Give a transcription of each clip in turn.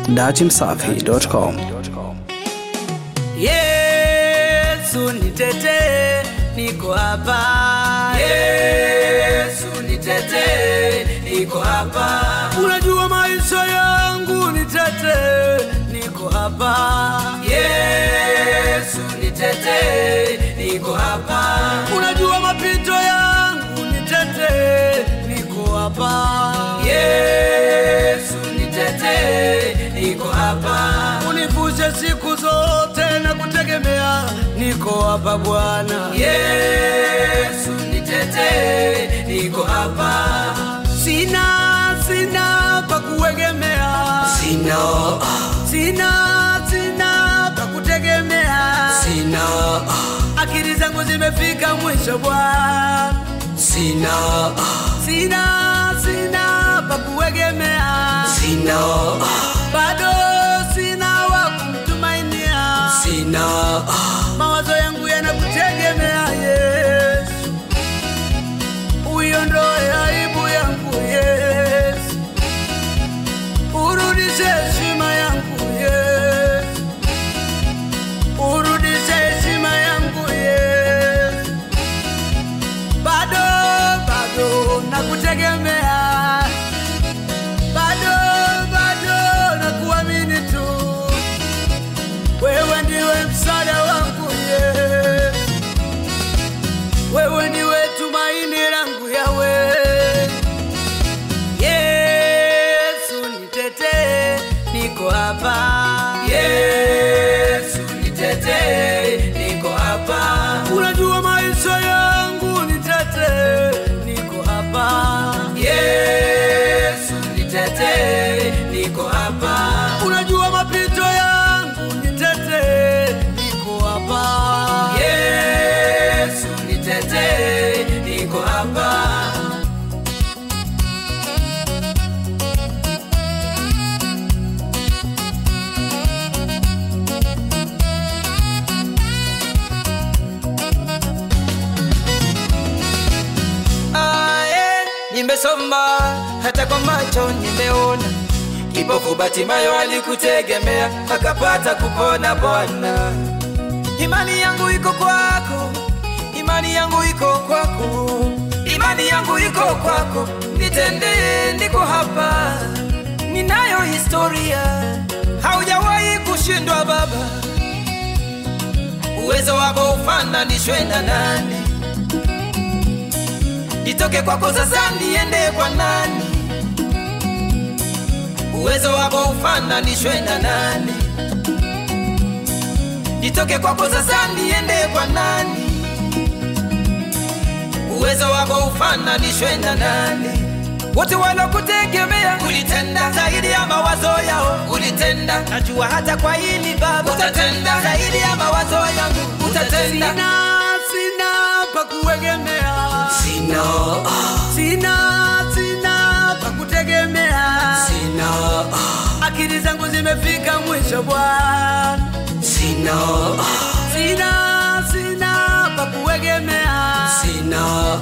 datimsafi.com. Yesu nitetee, niko hapa. Yesu nitetee, niko hapa. Unajua maisha yangu, nitetee, niko hapa. Yesu nitetee, niko hapa. Unajua mapito yangu, nitetee, niko hapa. Yesu nitetee, niko hapa. Univushe siku zote na kutegemea, niko hapa Bwana. Yesu nitetee, niko hapa. Sina, sina pa kuegemea, Sina, sina, sina pa kutegemea, sina, akili zangu zimefika mwisho Bwana. sina, Sina, sina pa kuegemea, sina, bado sina wa kumtumainia. sina, mawazo yangu yanakutegemea Yesu, uiondoe aibu yangu Yesu, urudishe heshima yangu Yesu, urudishe heshima yangu Yesu, bado bado nakutegemea, bado bado nakuamini tu wewe ndiwe msaada wangu Yesu, wewe ndiwe tumaini langu Yawe. Yesu nitetee, niko hapa. Yesu nitetee, niko hapa. Unajua maisha yangu, nitetee, niko hapa. Yesu nitetee, niko hapa. Unajua mapito yangu, nitetee, niko hapa. Yesu nitetee, niko hapa. ae, nimesoma hata kwa macho nimeona. Kipofu Batimayo alikutegemea akapata kupona Bwana. Imani yangu iko kwako, imani yangu iko kwako, imani yangu iko kwako, nitendee, niko hapa, ninayo historia, haujawahi kushindwa Baba. Uwezo wako ufananishwe na nani? nitoke kwako sasa niende kwa nani? Uwezo wako ufananishwe na nani? Nitoke kwako sasa niende kwa nani? Uwezo wako ufananishwe na nani? Wote walokutegemea ulitenda zaidi ya mawazo yao, ulitenda. Najua hata kwa hili Baba utatenda zaidi ya mawazo yangu, utatenda. Sina, sina pa kuegemea, Sina, sina, sina pa kutegemea. sina, Akili zangu zimefika mwisho Bwana, sina, sina, sina pa kuegemea. sina.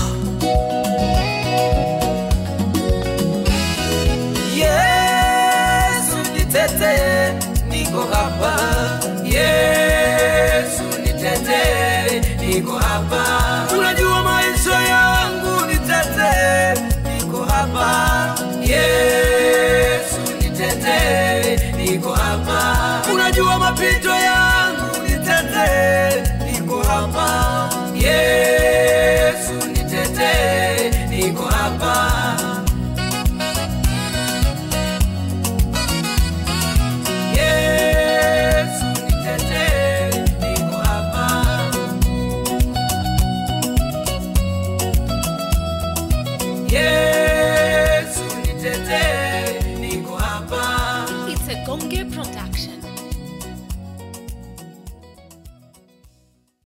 Yesu nitetee, niko hapa. Yesu nitetee, niko hapa. Unajua maisha yangu, nitetee, niko hapa. Yesu nitetee, niko hapa. Unajua mapito yangu, nitetee, niko hapa. Yesu nitetee, niko hapa. Yesu nitetee, niko hapa. Yesu nitetee, niko hapa. It's a Gonge production.